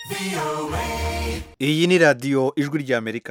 iyi ni radiyo ijwi ry'amerika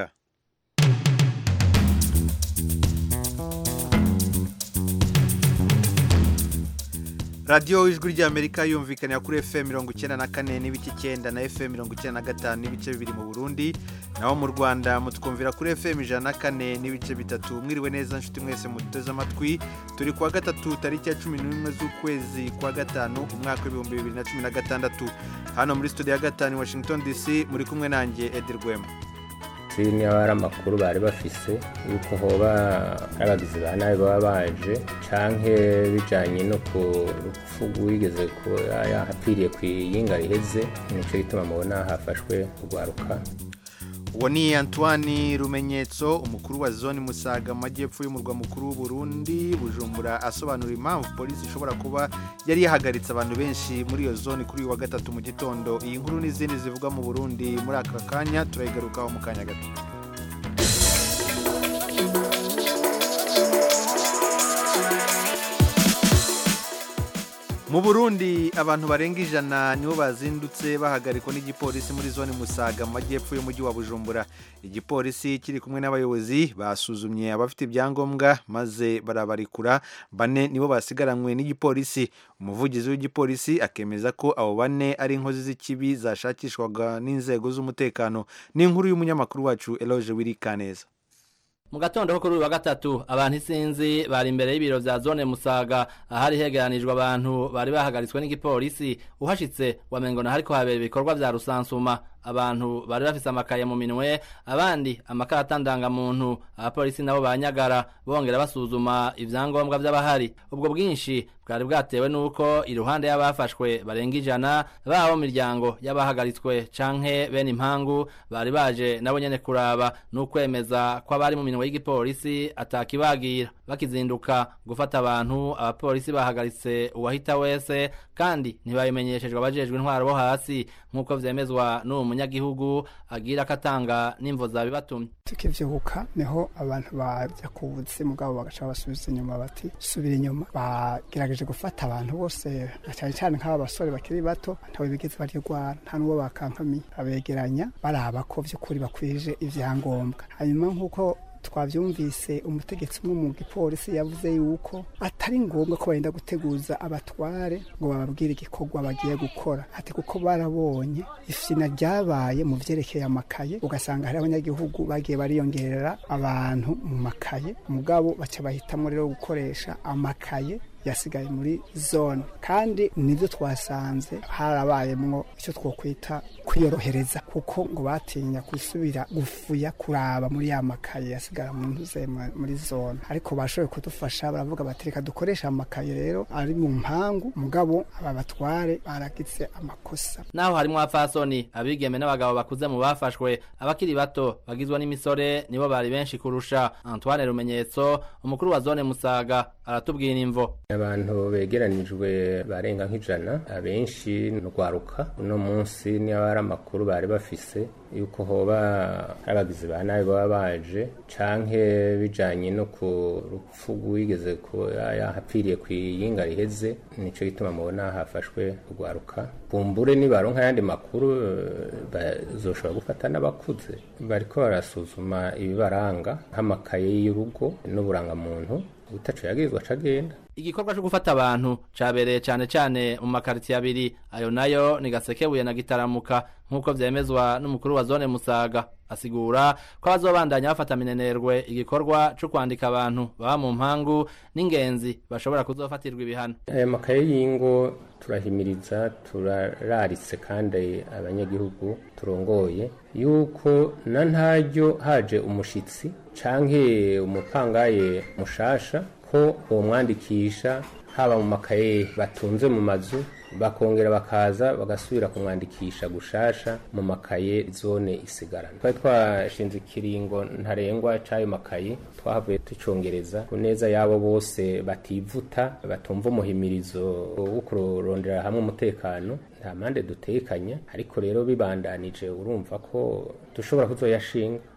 radiyo ijwi ry'amerika yumvikanira kuri fm mirongo icyenda na kane n'ibice icyenda na fm mirongo icyenda na gatanu n'ibice bibiri mu burundi naho mu rwanda mutwumvira kuri fm ijana na kane n'ibice bitatu mwiriwe neza nshuti mwese muteze amatwi turi kuwa gatatu tariki ya cumi n'imwe z'ukwezi kwa gatanu umwaka w'ibihumbi bibiri na cumi na gatandatu hano muri studio ya gatanu i washington dc muri kumwe nanjye edi rwema niba ari amakuru bari bafise yuko hoba ari abagizi ba nabi baba baje canke bijanye no ku rupfu rwigeze kuba yahapfiriye ku iyinga riheze nico gituma mubona hafashwe urwaruka uwo ni antoine rumenyetso umukuru wa zone musaga mu majyepfo y'umurwa mukuru w'uburundi bujumbura asobanura impamvu polisi ishobora kuba yari yahagaritse abantu benshi muri iyo zone kuri uyu wa gatatu mu gitondo iyi nkuru n'izindi zivuga mu burundi muri aka kanya turayigarukaho mu kanya gato mu burundi abantu barenga ijana nibo bazindutse bahagarikwa n'igipolisi muri zone musaga mu majyepfo y'umujyi wa bujumbura igipolisi kiri kumwe n'abayobozi basuzumye abafite ibyangombwa maze barabarikura bane nibo basigaranywe n'igipolisi umuvugizi w'igipolisi akemeza ko abo bane ari inkozi z'ikibi zashakishwaga n'inzego z'umutekano n'inkuru y'umunyamakuru wacu eloge wirikaneza mu gatondo ko kuri uyu wa gatatu abantu isinzi bari imbere y'ibiro vya zone musaga ahari hegeranijwe abantu bari bahagaritswe n'igipolisi uhashitse wamengona hariko habera ibikorwa vya rusansuma abantu bari bafise amakaye mu minwe abandi amakarata ndangamuntu abapolisi nabo banyagara bongera basuzuma ivyangombwa vy'abahari ubwo bwinshi bwari bwatewe n'uko iruhande y'abafashwe barenga ijana baba mu miryango y'abahagaritswe canke bene impangu bari baje nabo nyene kuraba n'ukwemeza ko abari mu minwe y'igipolisi atakibagira bakizinduka gufata abantu abapolisi bahagaritse uwahita wese kandi ntibabimenyeshejwe abajejwe intwaro bo hasi nk'uko vyemezwa n'uwo munyagihugu agira ko atanga n'imvo zabibatumye tukivyuka niho abantu baja ku buzimu bwabo bagaca basubiza inyuma bati subira inyuma bagerageje gufata abantu bose na cyane cyane nk'aba basore bakiri bato ntawe bigeze barirwara nta n'uwo bakankamiye abegeranya baraba ko vy'ukuri bakwije ivyangombwa hanyuma nk'uko twavyumvise umutegetsi umwe mu gipolisi yavuze yuko atari ngombwa ko bagenda guteguza abatware ngo bababwire igikorwa bagiye gukora ati kuko barabonye ifina ryabaye mu vyerekeye amakaye ugasanga hari abanyagihugu bagiye bariyongerera abantu mu makaye mugabo baca bahitamwo rero gukoresha amakaye yasigaye muri zone kandi nibyo twasanze harabayemwo icyo twokwita kwiyorohereza kuko ngo batinya gusubira gufuya kuraba muri ya makaye yasigara mu ntuze muri zone ariko bashoboye kudufasha baravuga bati reka dukoresha amakaye rero ari mu mpangu mugabo aba batware baragize amakosa naho harimo abafasoni abigeme n'abagabo bakuze mu bafashwe abakiri bato bagizwe n'imisore nibo bari benshi kurusha antoine rumenyetso umukuru wa zone musaga aratubwira imvo abantu begeranijwe barenga nk'ijana abenshi nurwaruka uno munsi niba ari amakuru bari bafise yuko hoba ari abagizi ba nabi baba baje canke bijanye no ku rupfu rwigeze kuba yahapfiriye ku iyinga riheze nico gituma mubona hafashwe urwaruka bumbure nibaronka ayandi makuru bazoshobora gufata n'abakuze bariko barasuzuma ibibaranga nk'amakaye y'urugo n'uburangamuntu utaco yagirizwa cagenda igikorwa cyo gufata abantu cabereye cane cane mu makaritiye abiri ayo nayo ni gasekebuye na gitaramuka nk'uko vyemezwa n'umukuru wa zone musaga asigura ko abazobandanya bafata minenerwe igikorwa co kwandika abantu baba mu mpangu n'ingenzi bashobora kuzofatirwa ibihano aya makaye y'ingo turahimiriza turararitse kandi abanyagihugu turongoye yuko na ntaryo haje umushitsi canke umupangaye mushasha ko bomwandikisha haba mu makaye batunze mu mazu bakongera bakaza bagasubira kumwandikisha gushasha mu makaye zone isigarana twari twashinze ikiringo ntarengwa c'ayo makaye twahavuye tucongereza ku neza y'abo bose bativuta batumva umuhimirizo wo kurondera hamwe umutekano nta mpande dutekanya ariko rero bibandanije urumva ko dushobora kuzoyashinga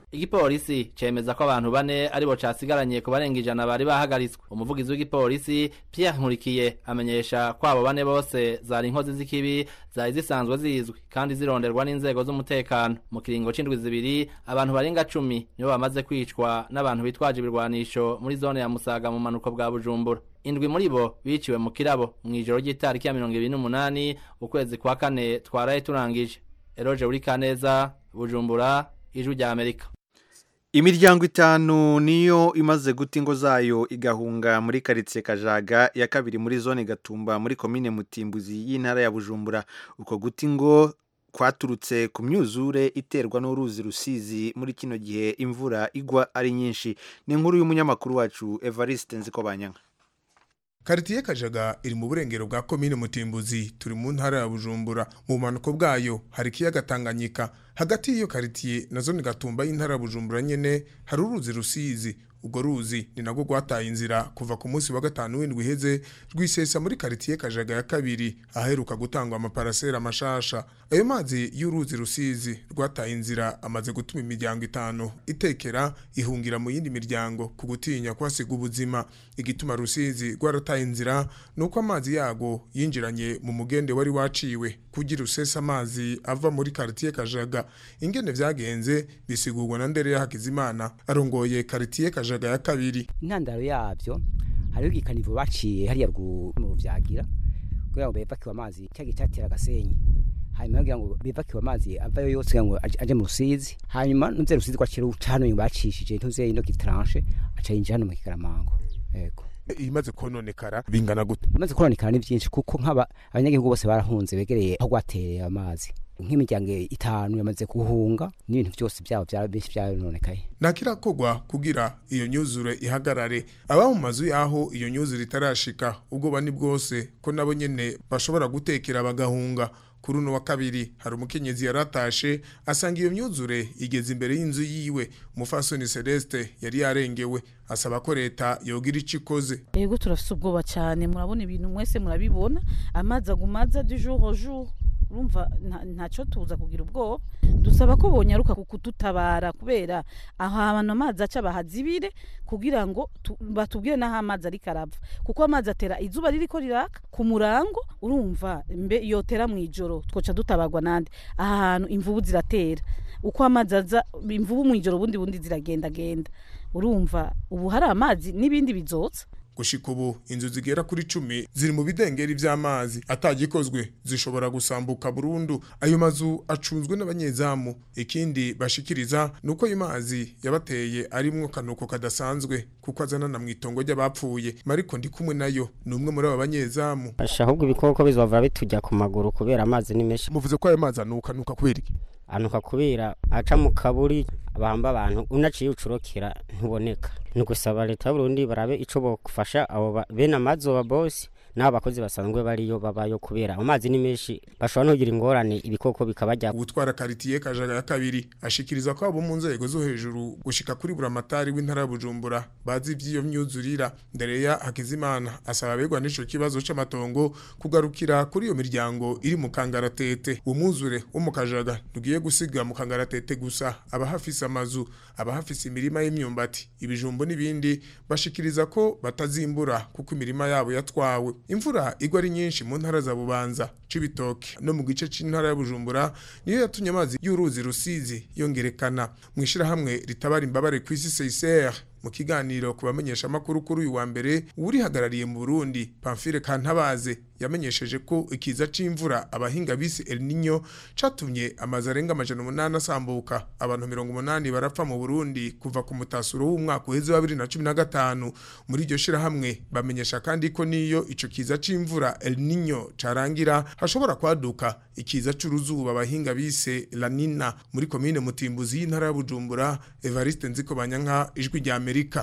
igipolisi cemeza ko abantu bane aribo casigaranye ku barenga ijana bari bahagaritswe umuvugizi w'igipolisi Pierre Nkurikiye amenyesha ko abo bane bose zari inkozi z'ikibi zari zisanzwe zizwi kandi zironderwa n'inzego z'umutekano mu kiringo c'indwi zibiri abantu barenga cumi nibo bamaze kwicwa n'abantu bitwaje ibirwanisho muri zone ya Musaga mu manuko bwa Bujumbura indwi muri bo biciwe mu kirabo mw'ijoro ry'itariki ya mirongo ibiri n'umunani ukwezi kwa kane twaraye turangije Eroje Urikaneza Bujumbura ijwi rya Amerika imiryango itanu niyo imaze guta ingo zayo igahunga muri karitsiye kajaga ya kabiri muri zone gatumba muri komine mutimbuzi y'intara ya bujumbura uko guta ingo kwaturutse ku myuzure iterwa n'uruzi rusizi muri kino gihe imvura igwa ari nyinshi ni inkuru y'umunyamakuru wacu evariste nzikobanyanga karitiye kajaga iri mu burengero bwa komine mutimbuzi turi mu ntara ya bujumbura mu bumanuko bwayo hari ikiyaga tanganyika hagati y'iyo karitiye na zone gatumba y'intara ya bujumbura nyene hari uruzi rusizi urwo ruzi ni nagwo rwataye inzira kuva ku munsi wa gatanu w'indwi iheze rwisesa muri karitiye kajaga ya kabiri aheruka gutangwa amaparasera mashasha ayo mazi y'uruzi rusizi rwataye inzira amaze gutuma imiryango itanu itekera ihungira mu yindi miryango ku gutinya kuhasiga ubuzima igituma rusizi rwarataye inzira ni uko amazi yago yinjiranye mu mugende wari waciwe kugira usesa amazi ava muri karitiye kajaga ingene vyagenze bisigurwa na ndere ya hakizimana arongoye karitiye kajaga ya kabiri intandaro yavyo hariho igikanivo baciye hariya rwu mu ruvyagira kugira ngo bevakiwe amazi cyagiye cyatera agasenyi hanyuma kugira ngo bevakiwe amazi avayo yose kugira ngo aje aje mu rusizi hanyuma nuze rusizi kwakira ucano nyuma bacishije ntuze ino gitranche aca yinjira hano mu kikaramango yego imaze kononekara bingana gute maze kononekara ni byinshi kuko nk'aba abanyagihugu bose barahunze begereye aho rwatereye amazi nk'imiryango itanu yamaze guhunga n'ibintu byose byabo byaba benshi byarononekaye ntakirakogwa kugira iyo nyuzure ihagarare aba mu mazu yaho iyo nyuzure itarashika ubwoba ni bwose ko nabo nyene bashobora gutekera bagahunga kuri uno wa kabiri hari umukenyezi yaratashe asanga iyo myuzure igeze imbere y'inzu yiwe umufasoni celeste yari yarengewe asaba ko leta yogira ico ikoze ego turafise ubwoba cyane murabona ibintu mwese murabibona amazi agumaza du jour au jour urumva nta- ntacyo tuza kugira ubwoba dusaba ko bonyaruka kudutabara kubera aho abantu amazi aca bahazibire kugira ngo tu- batubwire n'aho amazi ariko arava kuko amazi atera izuba ririko riraka ku murango urumva mbe yotera mu ijoro twoca dutabarwa nande aha hantu imvubu ziratera uko amazi aza imvubu mu ijoro ubundi bundi ziragendagenda urumva ubu hari amazi n'ibindi bizotsa gushika ubu inzu zigera kuri cumi ziri mu bidengeri vy'amazi atagikozwe zishobora gusambuka burundu ayo mazu acunzwe n'abanyezamu ikindi bashikiriza nuko ayo mazi yabateye arimwo kanuko kadasanzwe kuko azanana mu itongo ry'abapfuye mariko ndi kumwe nayo ni umwe muri abo banyezamu Asha ahubwo ibikoko bizova bitujya ku maguru kubera amazi ni menshi muvuze ko ayo mazi anuka nuka kubera iki anuka kubera aca mu kaburi bamba abantu unaciye ucurokera ntuboneka ni ugusaba leta y'uburundi barabe ico bofasha abo ba- bene amazoba bosi n'abo bakozi basanzwe bariyo babayo kubera amazi ni menshi bashobora no kugira ingorane ibikoko bikabajya ubutwara karitiye kajaga ya kabiri ashikiriza ko abo mu nzego zo hejuru gushika kuri buramatari w'intara ya bujumbura bazi ivy'iyo myuzurira ndereya hakizimana asaba abegwa n'ico kibazo c'amatongo kugarukira kuri iyo miryango iri mu kangaratete umwuzure wo mu kajaga ntugiye gusiga mu kangaratete gusa abahafise amazu abahafise imirima y'imyumbati ibijumbo n'ibindi bashikiriza ko batazimbura kuko imirima yabo yatwawe imvura igwa ari nyinshi mu ntara za bubanza cibitoke no mu gice c'intara ya bujumbura niyo yatumye amazi y'uruzi rusizi yongerekana mu ishirahamwe ritabara imbabare kw'isi seiser mu kiganiro ku bamenyesha amakuru kuri uyu wa mbere urihagarariye mu Burundi Pamphile Kantabaze yamenyesheje ko ikiza c'imvura abahinga bise El Niño catumye amazi arenga amajana umunani asambuka abantu mirongo umunani barapfa mu Burundi kuva ku mutasuro w'umwaka uheze wa bibiri na cumi na gatanu muri iryo shirahamwe bamenyesha kandi ko niyo ico kiza c'imvura El Niño carangira hashobora kwaduka ikiza c'uruzuba abahinga bise La Nina muri komine Mutimbuzi y'intara ya Bujumbura Evariste Nziko Banyanka ijwi rya Amerika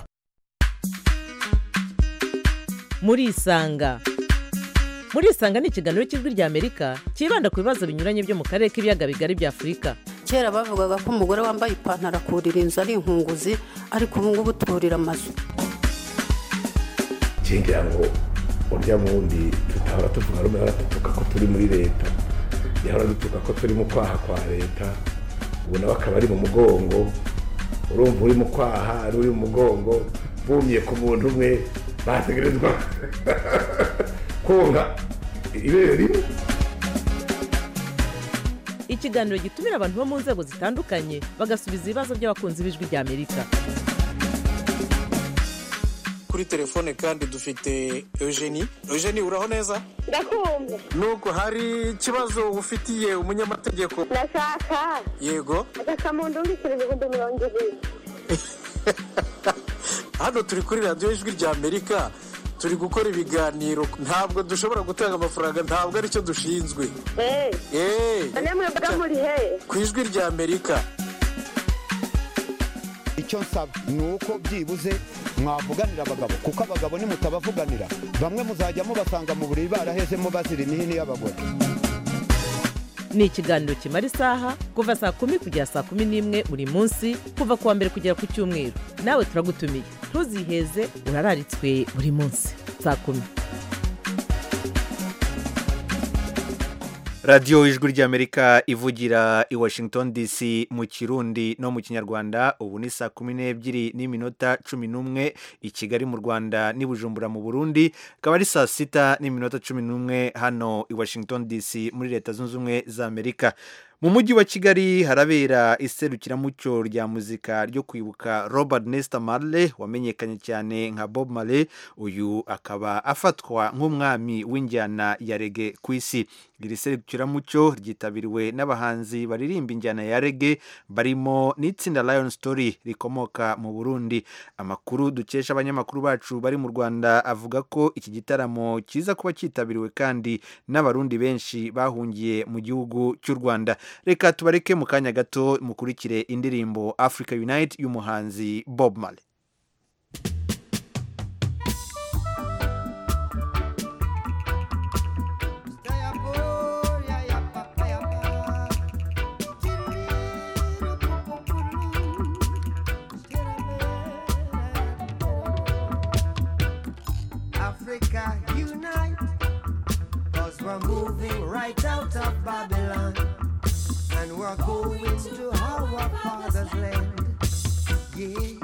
murisanga murisanga ni ikiganiro cy'ijwi rya amerika cyibanda ku bibazo binyuranye byo mu karere k'ibiyaga bigari bya afurika kera bavugaga ko umugore wambaye ipantaro akurira inzu ari inkunguzi ariko ubu ngubu turira amazu ngira ngo urya wundi tutahora tuvuga rumwe ahora dutuka ko turi muri leta yahora dutuka ko turi mu kwaha kwa leta ubu nawe akaba ari mu mugongo urumva uri mu kwaha ari uri mu mugongo bumye ku muntu umwe bategerezwa konka ibere rimwe ikiganiro gitumira abantu bo mu nzego zitandukanye bagasubiza ibibazo by'abakunzi b'ijwi rya amerika kuri telefone kandi dufite eugenie eugenie uraho neza ndakumva nubwo hari ikibazo ufitiye umunyamategeko ndashaka yego agakamunda umbikira ibihumbi mirongo ibiri hano turi kuri radiyo ijwi rya amerika turi gukora ibiganiro ntabwo dushobora gutanga amafaranga ntabwo aricyo dushinzwe eee eee none mwebwe muri he ku ijwi rya amerika icyo nsaba ni uko byibuze mwavuganira abagabo kuko abagabo nimutabavuganira bamwe muzajya mubasanga mu buriri barahezemo bazira imihini y'abagore ni ikiganiro kimara isaha kuva saa kumi kugera saa kumi n'imwe buri munsi kuva ku wa mbere kugera ku cyumweru nawe turagutumiye ntuziheze urararitswe buri munsi saa kumi radiyo ijwi ry'amerika ivugira i washington dc mu kirundi no mu kinyarwanda ubu ni saa kumi n'ebyiri n'iminota cumi n'umwe i kigali mu rwanda n'i bujumbura mu burundi akaba ari saa sita n'iminota cumi n'umwe hano i washington dc muri leta zunze ubumwe za amerika mu mujyi wa kigali harabera iserukiramuco rya muzika ryo kwibuka robert nesta marley wamenyekanye cyane nka bob marley uyu akaba afatwa nk'umwami w'injyana ya rege ku isi iri serukiramuco ryitabiriwe n'abahanzi baririmba injyana ya rege barimo n'itsinda lion story rikomoka mu burundi amakuru dukesha abanyamakuru bacu bari mu rwanda avuga ko iki gitaramo kiza kuba cyitabiriwe kandi n'abarundi benshi bahungiye mu gihugu cy'u rwanda reka tubareke mu kanya gato mukurikire indirimbo africa unite y'umuhanzi bob marley Africa unite, cause we're moving right out of Babylon, and we're going to our father's land. Yeah.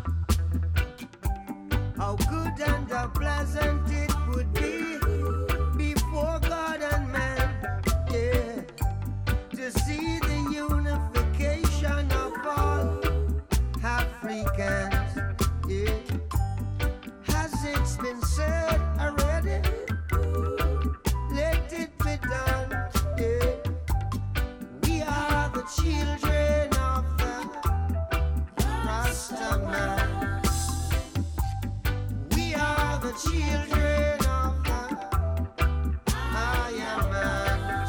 How good and how pleasant it would be before God and man, yeah, to see the unification of all Africans, yeah. Has it been said already? Let it be done, yeah. We are the children of the Rasta man. We are the children of the Maya man.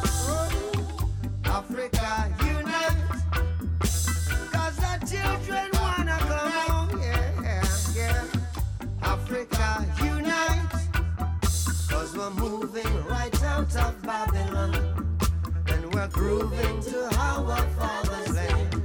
Africa unite. Cause the children wanna come home, yeah, yeah. Africa unite. Cause we're moving right out of Babylon. And we're grooving to our father's land.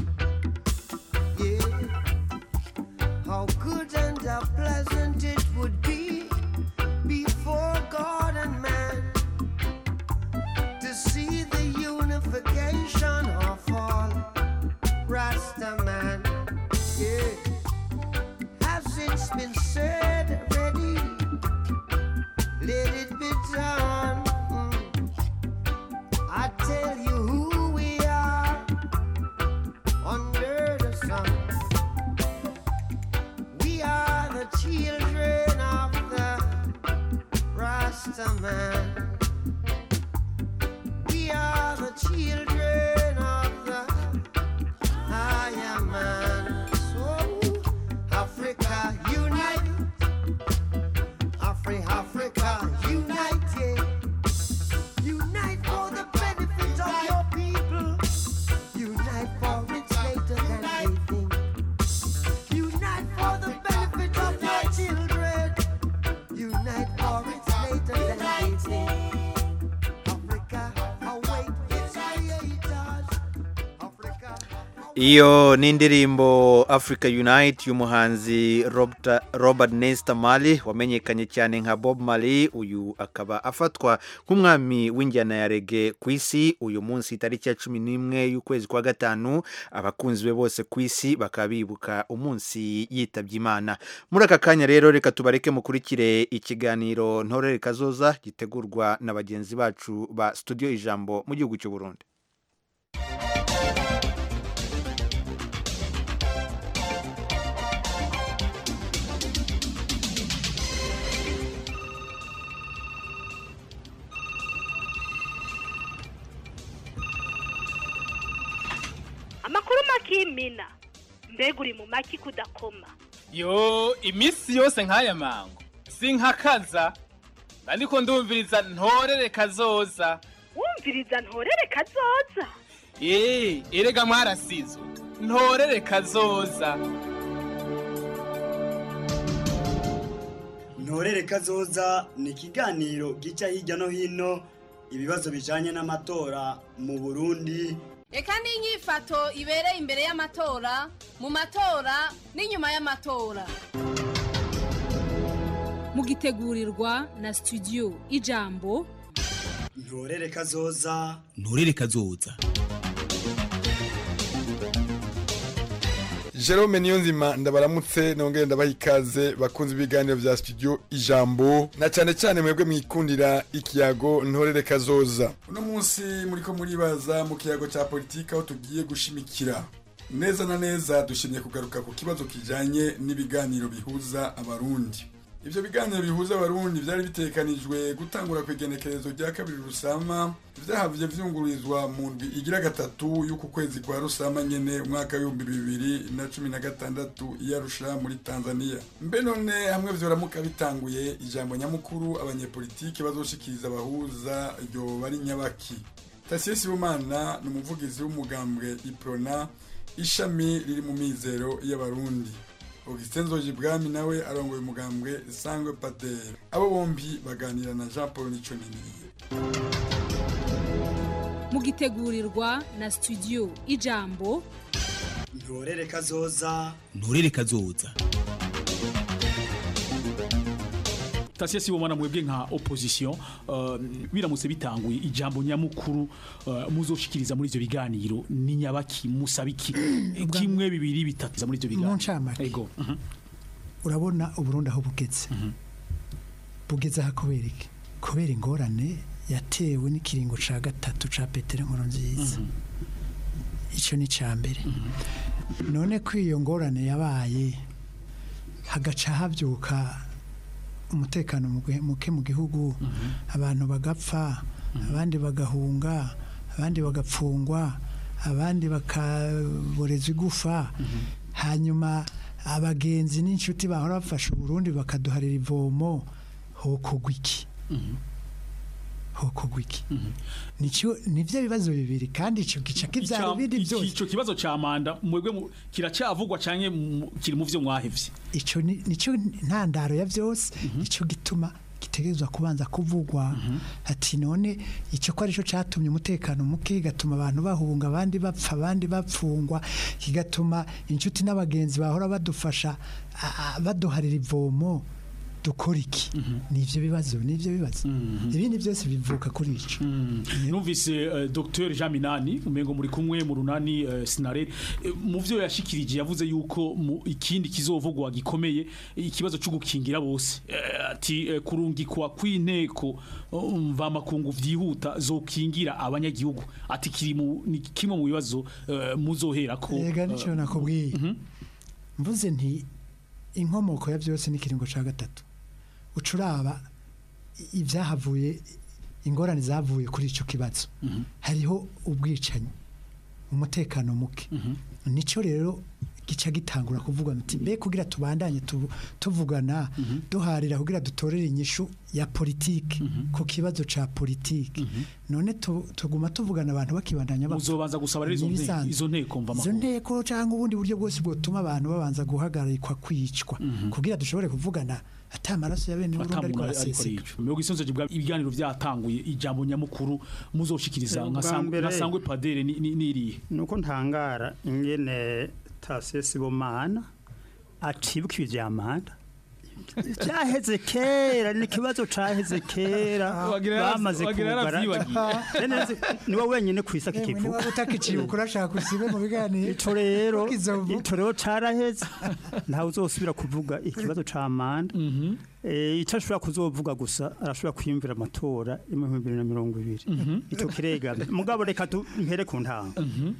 Yeah. How good and how pleasant it would be before God and man to see the unification of all Rasta man. Yeah. Has it been said already? Let it be done. Mm. I tell you who we are. iyo ni indirimbo africa unite y'umuhanzi Robert- robert nesta mali wamenyekanye cyane nka bob mali uyu akaba afatwa nk'umwami w'injyana ya rege ku isi uyu munsi tariki ya cumi n'imwe y'ukwezi kwa gatanu abakunzi be bose ku isi bakaba bibuka umunsi yitabye imana muri aka kanya rero reka tubareke mukurikire ikiganiro ntorere kazoza gitegurwa na bagenzi bacu ba studio ijambo mu gihugu cy'u burundi amakuru makimina mbega uri mu maki kudakoma yo iminsi yose nk'aya mango sinkakaza ariko ndumviriza ntorere kazoza wumviriza ntorere kazoza eee erega mwarasizwe ntorere kazoza ntorere kazoza ni ikiganiro gica hirya no hino ibibazo bijanye n'amatora mu burundi reka n'inyifato ibereye imbere y'amatora mu matora n'inyuma y'amatora mugitegurirwa na studio ijambo ntorere kazoza nturere kazoza Jerome Niyonzima ndabaramutse nongere ndabaha ikaze bakunze ibiganiro vya studio ijambo na cyane cyane mwebwe mwikundira ikiyago ntorere kazoza uno munsi muriko muribaza mu kiyago cya politika aho tugiye gushimikira neza na neza dushimye kugaruka ku kibazo kijanye n'ibiganiro bihuza abarundi ivyo biganiro bihuza abarundi vyari bitekanijwe gutangura kw'igenekerezo rya kabiri rusama vyahavye vyungururizwa mu ndwi igira gatatu y'uku kwezi kwa rusama nyene umwaka w'ibihumbi bibiri na cumi na gatandatu iyarusha muri tanzania mbe none hamwe vyoramuka bitanguye ijambo nyamukuru abanyepolitike bazoshikiriza abahuza ryoba ari nyabaki tasiye sibomana ni umuvugizi w'umugambwe iprona ishami riri mu mizero y'abarundi augustin nzojibwami nawe arongoye umugambwe sangwe pater abo bombi baganira na jean paul niconiniye mugitegurirwa na studio ijambo ntorere kazoza nturere kazoza tasiye sibomana mwebwe nka opposition uh, biramutse bitanguye ijambo nyamukuru uh, muzoshikiriza muri ivyo biganiro ni nyabaki musabiki kimwe bibiri bitatu muri ivyo mu biganiro ncamake ego mhm. urabona uburundi aho bugeze bugeze aha kubera iki kubera ingorane yatewe n'ikiringo ca gatatu ca petero nkuru nziza icyo ni icya mbere none ko iyo ngorane yabaye hagaca habyuka umutekano muke- muke mu gihugu abantu bagapfa abandi bagahunga abandi bagapfungwa abandi bakaboreza igufa hanyuma abagenzi n'inshuti bahora bafasha uburundi bakaduharira ivomo hokogwa iki hokogwa iki Nico- nivyo bibazo bibiri kandi ico gica kivyara Ica- ibindi iki- byose ico kibazo ca manda mwebwe mu- kiracyavugwa canke mu- kiri mu vyo mwahevye ico ni- nico ntandaro ya byose ico gituma gitegerezwa kubanza kuvugwa ati none icyo ko arico catumye umutekano muke kigatuma abantu bahunga abandi bapfa abandi bapfungwa kigatuma inshuti n'abagenzi bahora badufasha a- a- baduharira ivomo dukora iki nivyo bibazo nivyo bibazo ibindi byose bivuka kuri ico numvise uh, Dr Jean Minani umengo muri kumwe mu runani uh, Sinare Eh, mu vyo yashikirije yavuze yuko mu ikindi kizovugwa gikomeye ikibazo cyo gukingira bose Eh, ati eh, kurungikwa kw'inteko uh, mva makungu vyihuta zokingira abanyagihugu ati kiri mu ni kimwe mu bibazo uh, muzohera ko Ega nico eh, nakubwiye mvuze nti inkomoko ya byose ni kiringo ca gatatu ucuraba i- ibyahavuye ingorane zavuye kuri ico kibazo hariho ubwicanyi umutekano muke nico rero gica gitangura kuvuga muti mbe kugira tubandanye tu- tuvugana duharira kugira dutorere inyishu ya politiki ku kibazo ca politiki none tu- tuguma tuvugana abantu bakibandanya bapfa. muzobanza gusaba rero izo nteko- N'ibisanzwe. izo nteko mva izo amakuru nteko cyangwa ubundi buryo bwose bwotuma abantu babanza guhagarikwa kwicwa kugira dushobore kuvugana ata amaraso ya bene Burundi ariko atamuntu ariko araseseka arico mirongo isonzo bwa ibiganiro byatanguye ijambo nyamukuru muzoshikiriza Eh, nka ubwa Sang- mbere- nka sangwe padere ni- ni- nirihe nuko ntangara ingene tasesi bomana acibuka ivyamanda cyaheze kera ni ikibazo caheze kera Wagira yara- bamaze wagira yaravyibagiye. Nene- niwe wenyine kwisa Emwe kikivuga niba utakicibuka urashaka usibe mu biganiro ico rero Kizovu. ico rero caraheze ntawe uzosubira kuvuga ikibazo ca manda Eh, ico ashobora kuzovuga gusa arashobora kwiyumvira amatora yo mu bihumbi bibiri na mirongo ibiri ico kiregame mugabo reka tu- mpere ku ntanga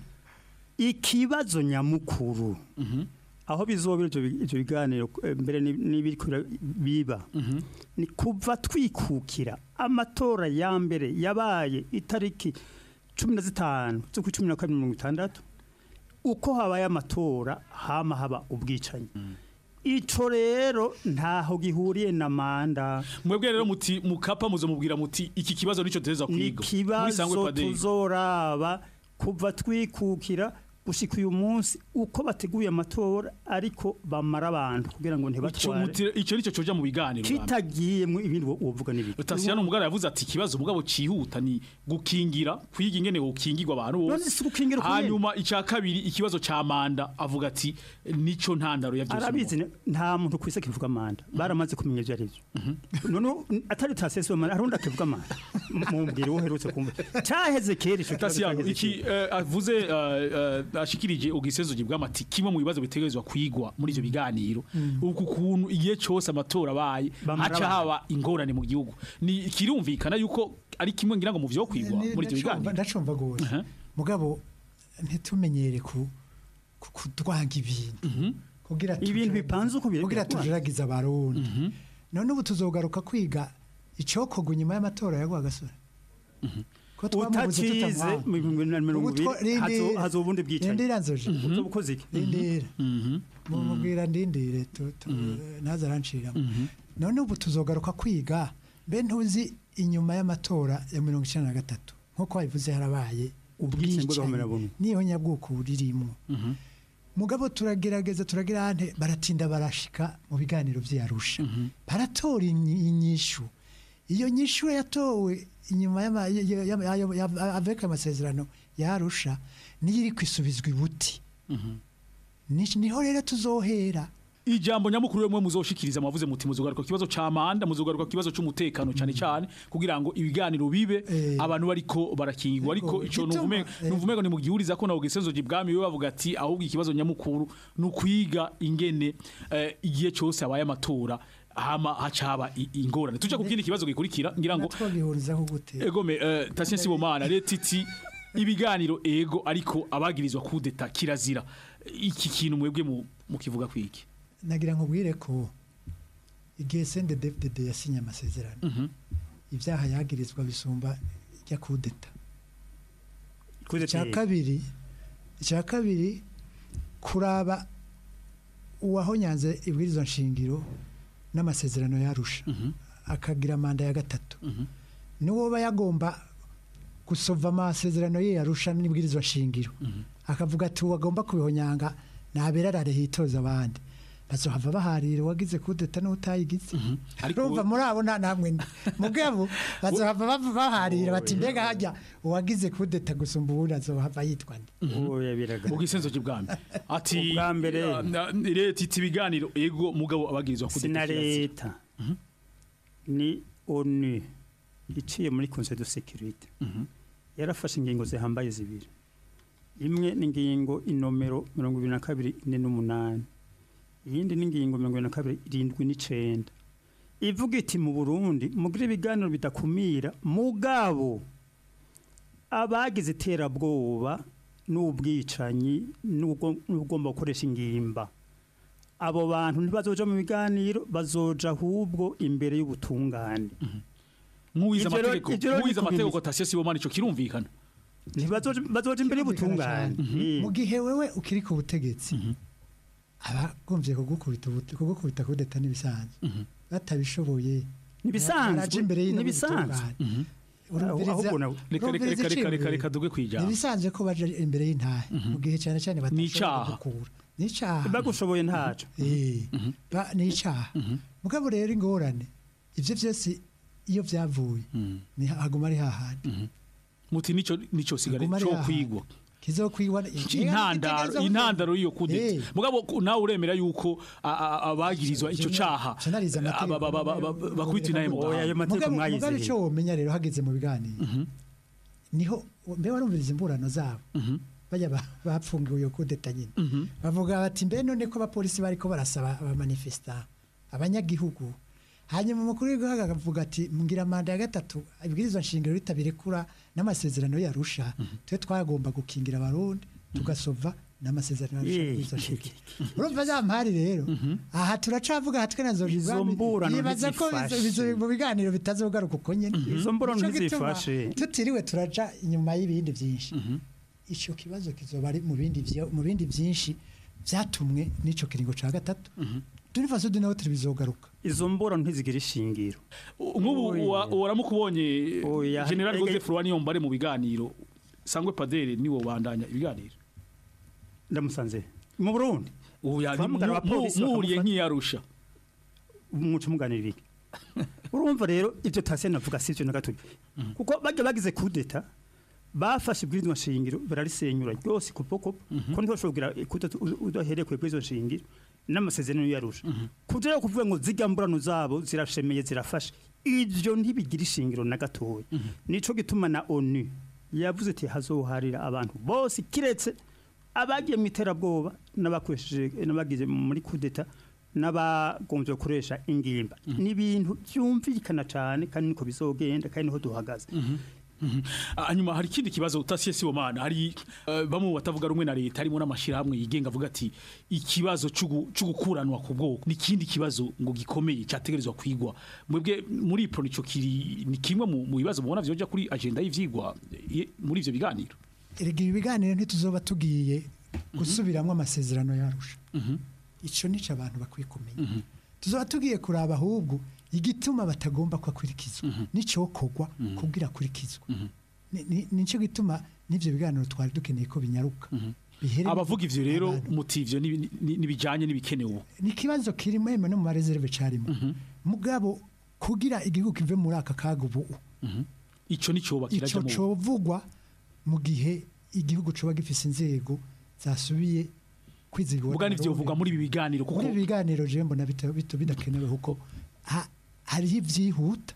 ikibazo nyamukuru aho bizobera ivyo bi- ivyo biganiro eh, mbere ni- n'ibiriko bira- biba ni kuva twikukira amatora ya mbere yabaye itariki cumi na zitanu z'ukwa cumi na kabiri mirongo itandatu uko habaye amatora hama haba ubwicanyi ico rero ntaho gihuriye na manda mwebwe rero muti mukapa muzomubwira muti iki kibazo nico teza ni kwiga muri sangwe ikibazo padere tuzoraba kuva twikukira gushika uyu munsi uko bateguye amatora ariko bamara abantu kugira ngo Ico ntibatware muti- ico nico coja mu biganiro bwa mbere. kitagiyemwo ibindi wo- wovuga n'ibindi Tasiyano umugara yavuze ati ikibazo mugabo cihuta ni gukingira kwiga ingene gukingirwa abantu None bose si gukingira uko nyene. hanyuma ica kabiri ikibazo ca manda avuga ati nico ntandaro ya byose arabizi ne- nta muntu kwisa kivuga manda baramaze kumenya ivyo arivyo none atari tasesi manda harundi akivuga manda mumbwire wo herutse kumva caheze kera ico kibazo Tasiyano caheze iki eh, avuze eh, eh, ashikirije ugisezo bw'amati kimwe mu bibazo bitegerezwa kwigwa muri ivyo biganiro uku kuntu igihe cyose amatora abaye Bamara haca abantu. haba ingorane mu gihugu ni kirumvikana yuko ari kimwe ngira ngo mu vyo kwigwa Ni- muri ivyo ndacumva- biganiro ndacumva gose mugabo ntitumenyere ku ku- kudwanga ibintu kugira ibintu bipanze uko biri kugira tujeragiza abarundi none ubu tuzogaruka kwiga icokorwa inyuma y'amatora ya Rwagasore ko twamubuze utacize tutamwanga mu bihumbi bibiri na mirongo Ubu two- ibiri hazo- rindira. hazoba ubundi bwicanyi Rindira nzoje. uzoba ukoze iki Rindira. mumubwira ndindire tu- tu- ntazaranciramo none ubu tuzogaruka kwiga mbe ntuzi inyuma y'amatora ya mirongo icyenda na gatatu nk'uko wabivuze harabaye Ubwicanyi bw'agahomerabuntu. niyo nyabwoko buririmo mugabo turagerageza turagira ante baratinda barashika mu biganiro vy'Arusha baratora inyi- inyishu iyo nyishu yatowe inyuma y'ama- ya- ya- ya- ya- ya- avec amasezerano y'Arusha niyo iri kwisubizwa ibuti Ni- niho rero tuzohera ijambo nyamukuru rimwe muzoshikiriza mwavuze muti muzogaruka ku kibazo ca manda muzogaruka ku kibazo c'umutekano cyane cyane kugira ngo ibiganiro bibe abantu bariko barakingirwa ariko ico gituma, nuvume eh. nuvume ngo nimugihuriza ko nawo gisenzo gibwami we bavuga ati ahubwo ikibazo nyamukuru nukwiga ingene eh, igihe cyose abaye amatora hama hacaba i- ingorane tuja ku kindi kibazo gikurikira ngira ngo twagihurizaho gute egome uh, tasien sibomana leta iti ibiganiro ego ariko abagirizwa kudeta kirazira iki kintu mwebwe mu mukivuga kwiki nagira ngo bwire ko igihe sende David yasinye amasezerano ibyaha yagirizwa bisumba ijya kudeta Kudeta icya yego. kabiri icya kabiri kuraba uwahonyanze ibwirizwa nshingiro n'amasezerano yarusha akagira manda ya gatatu niwo aba yagomba gusova amasezerano ye yarusha n'ibwirizwa nshingiro akavuga ati uwagomba kubihonyanga ntaberarare hitoza abandi bazohava baharira uwagize kudeta n'utayigize urumva muri abo nta namwe ndi mugabo bazohava bava baharira bati mbega hajya uwagize kudeta gusumba uwundi azohava yitwa nde oya biraga ugisenzo gibwami ati Ubwa mbere- uh, na- leta iti ibiganiro ego mugabo abagirizwa kudeta sina kirazira. leta ni onu iciye muri conseil de sécurité yarafashe ingingo zihambaye zibiri imwe ni ingingo inomero mirongo ibiri na kabiri ine n'umunani iyindi ni ingingo mirongo ibiri na kabiri irindwi n'icenda ivuga iti mu burundi mugire ibiganiro bidakumira mugabo abagize iterabwoba n'ubwicanyi n'ubwo- n'ubugomba gukoresha ingimba abo bantu ntibazoja mu biganiro bazoja ahubwo imbere y'ubutungane nk'uwize Ivyo rero- amategeko ivyo rero ni nk'uwize ku amategeko bimeze. tasien sibomana ico kirumvikana ntibazoja bazoja imbere y'ubutungane mu gihe wewe ukiri ku butegetsi abagombye kugukubita ubu- kugukubita kudeta n'ibisanzwe batabishoboye Nibisanzwe, baraja imbere y'intebe nibisanzwe. y'ubutungane. Mhm. Urumviriza- Ahubwo nawe- Reka- reka- urumviriza reka- reka- reka- iciyumviro. reka duge kwijambo. nibisanzwe ko baja imbere y'intahe mu gihe cyane cyane batashobora N'icaha. gukura n'icaha bagushoboye ntaco Eh, ba- n'icaha mugabo rero ingorane ivyo vyose iyo vyavuye ni haguma ari hahandi muti nico nico sigare Haguma ari cyo hahandi. kwigwa kizokwigwa intandaro intandaro y'iyo kudeta Eh. mugabo ku- nawe uremera yuko a- a- abagirizwa ico caha Canariza amategeko. aba- aba- aba- aba- bakubita inaye mu gahanga. Mugabo- mugabo icyo womenya rero hageze mu biganiro niho mbe warumviriza imburano zabo bajya ba- bapfungiwe iyo kudeta nyine bavuga bati mbe none ko abapolisi bariko barasaba abamanifesta abanyagihugu hanyuma umukuru w'igihugu akavuga ati mbwira manda ya gatatu ibwirizwa nshingiro ritabirekura n'amasezerano yarusha twe twagomba gukingira abarundi tugasova n'amasezerano yarusha Eh, ibwirizwa nshingiro urumva za mpari rero aha turacavuga aha twe nazo Izo mburano yibaza ko ntizifashe. bizo- bizo- mu biganiro bitazogaruka uko nyene Izo mburano Nico gituma ntizifashe. tutiriwe turaja inyuma y'ibindi byinshi icyo kibazo kizoba ari mu bindi vyo- mu bindi byinshi byatumwe n'ico kiringo ca gatatu turifaso de nawe bizogaruka izo mburano ntizigira ishingiro nk'ubu wa- waramukubonye Oya, general ege- Joseph Rwaniyombare mu biganiro sangwe padere niwo bandanya ibiganiro ndamusanze mu Burundi ubu yani Twahamagara abapolisi muhuriye bakamufata. nk'iyarusha umuco muganira iki urumva rero ibyo tase navuga si byo na gato kuko bajya bagize kudeta bafashe ibwirizwa nshingiro bararisenyura ryose kupo kupo ko ntiwashobora kugira kudeta u- udahereye ku ibwirizwa nshingiro n'amasezerano yarusha kugira kuvuga ngo zijya mburano zabo zirashemeye zirafashe ibyo ntibigira ishingiro na gatoya nico gituma na onu yavuze ati hazoharira abantu bose kiretse abagiye mu iterabwoba n'abakoresheje n'abagize muri kudeta n'abagombye gukoresha ingimba ni ibintu byumvikana cyane kandi niko bizogenda kandi niho duhagaze hanyuma hari ikindi kibazo utasiye sibomana hari eh, bamwe mu batavuga rumwe na leta harimo n'amashyirahamwe yigenga avuga ati ikibazo c'ugu- c'ugukuranwa ku bwoko ni ikindi kibazo ngo gikomeye cyategerezwa kwigwa mwebwe muri pro nico kiri ni kimwe mu mu bibazo mubona vyoja kuri agenda y'ivyigwa eh, muri ivyo biganiro erega ibi biganiro ntituzoba tugiye gusubiramwo amasezerano yarusha ico nico abantu bakwiye kumenya tuzoba tugiye kuraba ahubwo igituma batagomba ko akurikizwa n'icokorwa kubwira akurikizwa Ni- ni- nico gituma n'ivyo biganiro twari dukeneye ko binyaruka bihere abavuga ivyo rero muti ivyo ni- ni- nibijanye n'ibikenewe ubu ni ikibazo kirimo yemwe no mu mareserve carimo mugabo kugira igihugu kive muri aka kaga ubu ico nicoba ico kirajya mu covugwa mu gihe igihugu coba gifise inzego zasubiye kwizigwa Vuga n'ivyo vuga muri ibi biganiro kuko muri ibi biganiro je mbona bita- bito bidakenewe kuko ha- hariho ivyihuta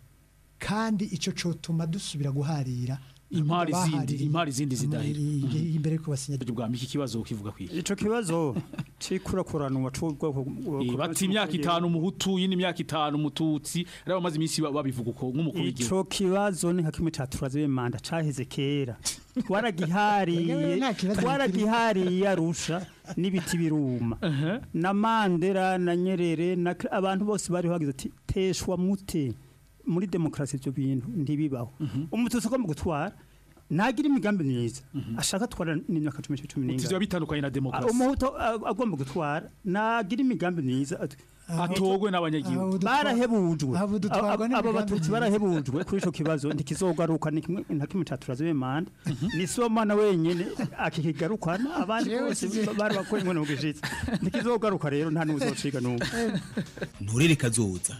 kandi ico cotuma dusubira guharira impari zindi bahaririye impari zindi zidahera amari- imbere yuko basinya bwa iki kibazo kivuga kwiye ico kibazo cikurakuranwa c'ubwoko Eh, bati imyaka itanu umuhutu yindi imyaka itanu umututsi ari bamaze iminsi ba- babivuga uko nk'umukuru w'igihugu ico kibazo ni nka kimwe caturaze manda caheze kera twaragihariye Nta kibazo twaragihariye arusha n'ibiti biruma na mandera na nyerere na Kra- abantu bose bari bagize ati teshwa mute muri demokarasi ivyo bintu ntibibaho umututsi ugomba gutwara nagira imigambi myiza ashaka twara n'imyaka cumi cumi n'ingana Ivyo bitandukanye na demokarasi umuhutu a- agomba gutwara nagira imigambi myiza at- atogwe n'abanyagihugu barahebujwe aho dutwarwa Aba- aba n'imigambi batutsi myiza. barahebujwe kuri ico kibazo ntikizogaruka ni kimwe nta kimwe caturaze b'imanda ni somana wenyene akikigarukana abandi Jewe bose sije- bari bakoye inkono mu gishitsi ntikizogaruka rero nta n'uzociga n'umwe nturere kazoza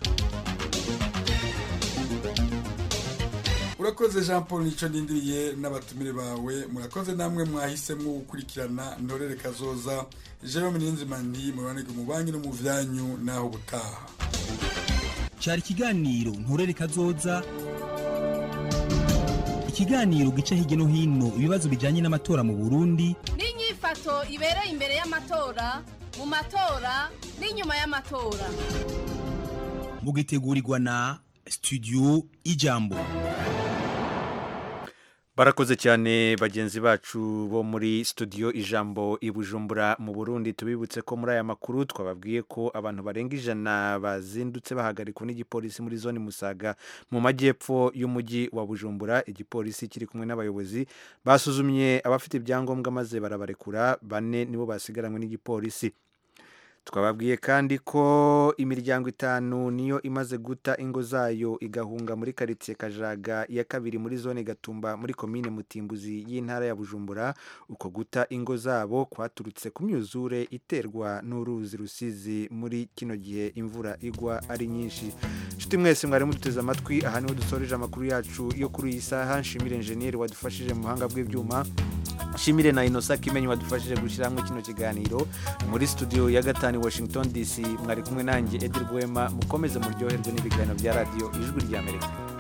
urakoze jean paul nico ndindiriye n'abatumire bawe murakoze namwe mwahisemo gukurikirana ntorere kazoza jerome niyonzimandi mubanirwe mu banki no mu vyanyu naho ubutaha cyari ikiganiro nturere kazoza ikiganiro gica hirya no hino ibibazo bijyanye n'amatora mu burundi n'inyifato ibereye imbere y'amatora mu matora n'inyuma y'amatora mugitegurirwa na studio ijambo barakoze cyane bagenzi bacu bo muri studio ijambo i bujumbura mu burundi tubibutse ko muri aya makuru twababwiye ko abantu barenga ijana bazindutse bahagarikwa n'igipolisi muri zone musaga mu majyepfo y'umujyi wa bujumbura igipolisi kiri kumwe n'abayobozi basuzumye abafite ibyangombwa maze barabarekura bane nibo basigaranywe n'igipolisi twababwiye kandi ko imiryango itanu niyo imaze guta ingo zayo igahunga muri karitsiye kajaga ya kabiri muri zone gatumba muri komine mutimbuzi y'intara ya bujumbura uko guta ingo zabo kwaturutse ku myuzure iterwa n'uruzi rusizi muri kino gihe imvura igwa ari nyinshi nshuti mwese mwari muduteze amatwi aha niho dusoreje amakuru yacu yo kuri iyi saha nshimire enjeniyeri wadufashije mu buhanga bw'ibyuma nshimire na inosa kimenyi wadufashije gushyira hamwe kino kiganiro muri studio ya gatanu washington dc mwari kumwe nanjye edi rwema mukomeze muryoherwe n'ibiganiro bya radiyo ijwi ry'amerika